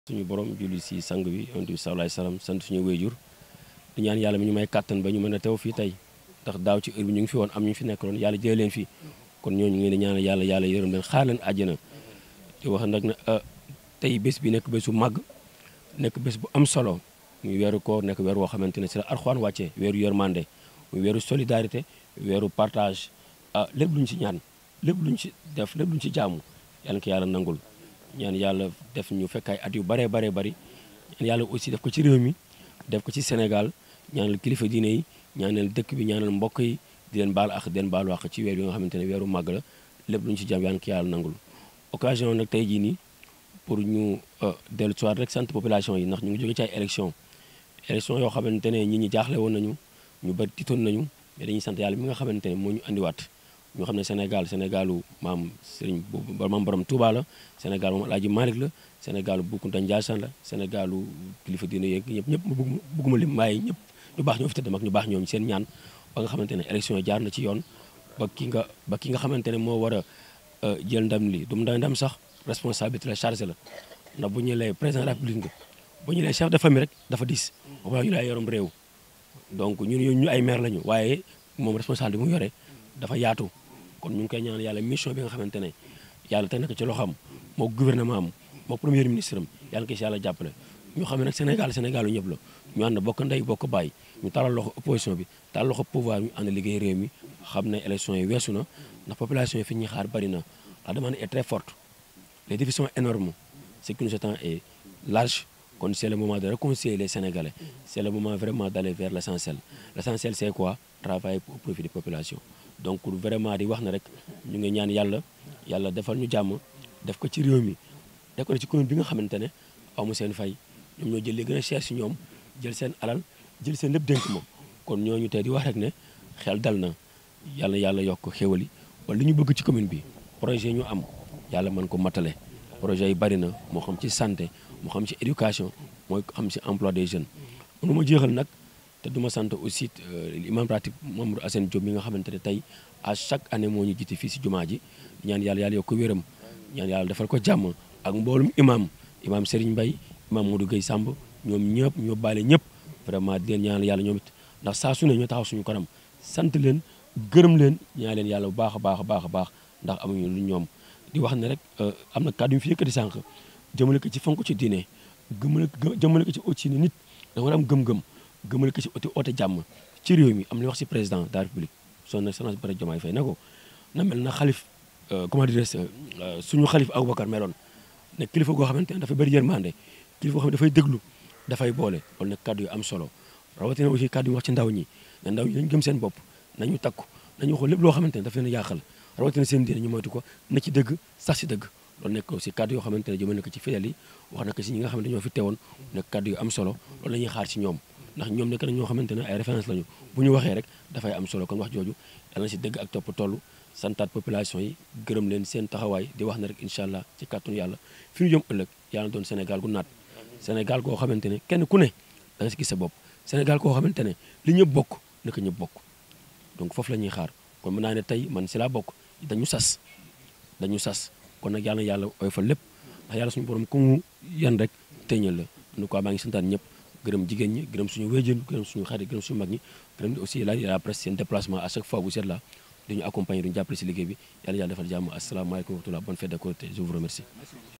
suñu borom julli si sang bi yonent bi sallallahu alayhi wasallam sant suñu wéyjur di ñaan yàlla mi ñu may kàttan ba ñu mën a teew fii tey ndax daaw ci heure bi ñu ngi fi woon am ñu fi nekk loon yàlla jëlee leen fii kon ñooñu ngi leen di ñaanal yàlla yàlla yërëm leen xaar leen àjjana di wax nag ne tey bés bi nekk bés bu màgg nekk bés bu am solo muy weeru koor nekk weer woo xamante ne si la Alxuraan wàccee weeru yërmande muy weeru solidarité weeru partage ah lépp luñ ci ñaan lépp luñ ci def lépp luñ ci jaamu yàlla ko yàlla nangul ñaan yàlla def ñu fekk ay at yu baree baree bari ñaan yàlla aussi def ko ci réew mi def ko ci Sénégal ñaanal kilifa diine yi ñaanal dëkk bi ñaanal mbokk yi di leen baal ak di leen baalu ak ci weer bi nga xamante ne weeru màgg la lépp luñ ci jaam yàlla ko yàlla nangul occasion nag tey jii nii pour ñu dellu soir rek sant population yi ndax ñu ngi jóge ci ay élection élection yoo xamante ne ñi ñi jaaxle woon nañu ñu bari tiitoon nañu mais dañuy sant yàlla mi nga xamante ne moo ñu andiwaat ñu xam ne Sénégal Sénégalu maam Serigne maam borom Touba la Sénégal moom Alaaji Malick la Sénégalu Boukounta Ndiassane la Sénégalu kilifa diine yeeg ñëpp ñëpp ma bëgguma lim waaye ñëpp ñu baax ñoo fi tëdd mag ñu baax ñoom seen ñaan ba nga xamante ne élection yi jaar na ci yoon ba ki nga ba ki nga xamante ne moo war a jël ndam li du ndam sax responsabilité la chargé la ndax bu ñu lay président de la République nga bu ñu lay chef de famille rek dafa diis waaye ñu lay yorom réew donc ñun ñu ay maire lañu waaye moom responsable bi mu yore dafa yaatu kon ñu ngi koy ñaan yàlla mission bi nga xamante ne yàlla teg na ko ci loxoom moo gouvernement am moo premier ministre am yàlla ko si yàlla jàppale ñu xam ne nag Sénégal Sénégal yu ñëpp la ñu ànd bokk ndey bokk bàyyi ñu talal loxo opposition bi talal loxo pouvoir ñu ànd liggéey réew mi xam ne élection yi weesu na ndax population yi fi ñuy xaar bari na la demande est très forte les défis sont énormes ce qui nous attend est large kon c'est le moment de réconcilier les Sénégalais c'est le moment vraiment d'aller vers l'essentiel l'essentiel c'est quoi travailler au profit des populations donc vraiment di wax na rek ñu ngi ñaan yàlla yàlla defal ñu jàmm def ko ci réew mi def ko ci commune bi nga xamante ne amu seen fay ñoom ñoo jël li gën a cher si ñoom jël seen alal jël seen lépp dénk moom kon ñooñu tey di wax rek ne xel dal na yàlla yàlla yokk xéwali wala li ñu bëgg ci commune bi projet ñu am yàlla mën ko matale projet yi bari na moo xam ci santé moo xam ci éducation mooy xam ci emploi des jeunes mënu ma jeexal nag te duma sant aussi imam ratib Mamadou Assane Diop mi nga xamante ne tey à chaque année moo ñu jiite fii si jumaa ji ñaan yàlla yàlla yokk ko wéram ñaan yàlla defal ko jàmm ak mboolum imam imam Serigne Mbaye imam Modou Gueye Samb ñoom ñëpp ñoo baale ñëpp vraiment di leen ñaanal yàlla ñoom it ndax saa su ne ñoo taxaw suñu kanam sant leen gërëm leen ñaan leen yàlla bu baax a baax a baax a baax ndax amuñu lu ñoom di wax ne rek am na kàddu yu fi yëkkati sànq jëmale ko ci fonk ci diine gëmale jëmale ko ci aussi ne nit da war a am gëm-gëm gëmale ko ci oti oote jàmm ci réew mi am na wax ci président de la république son excellence Bassirou Diomaye Faye ne ko na mel na xalif comment dire suñu xalif Aboubacar meloon ne kilifa goo xamante ne dafay bëri yërmande kilifa goo xam ne dafay déglu dafay boole loolu nag kàddu yu am solo rawatina aussi kàddu yu wax ci ndaw ñi ne ndaw ñi nañ gëm seen bopp nañu takku nañu xool lépp loo xamante ne daf leen yàqal rawatina seen diine ñu moytu ko na ci dëgg sax si dëgg loolu nekk aussi kàddu yoo xamante ne jëmale na ko ci fidèles yi wax na ko si ñi nga xamante ñoo fi teewoon nekk kàddu yu am solo loolu la ñuy xaar ci ñoom ndax ñoom nekk na ñoo xamante ne ay référence lañu bu ñu waxee rek dafay am solo kon wax jooju yàlla na si dëgg ak topp toll santaat population yi gërëm leen seen taxawaay di wax na rek incha allah ci kàttanu yàlla fi ñu jëm ëllëg yàlla doon Sénégal gu naat Sénégal koo xamante ne kenn ku ne da nga si gis sa bopp Sénégal koo xamante ne li ñëpp bokk naka ñëpp bokk donc foofu la ñuy xaar kon mën naa ne tey man si laa bokk dañu sas dañu sas kon nag yàlla na yàlla oy fa lépp ndax yàlla suñu borom ku mu yan rek teñal la en tout cas maa ngi santaan ñëpp gërëm jigéen ñi gërëm suñu wéjjën gërëm suñu xarit gërëm suñu mag ñi gërëm aussi la la presse seen déplacement à chaque fois vous êtes là dañu accompagner duñu jàppale si liggéey bi yàlla yàlla defal jàmm asalaamaaleykum wa rahmatulah bonne fête de Korité je vous remercie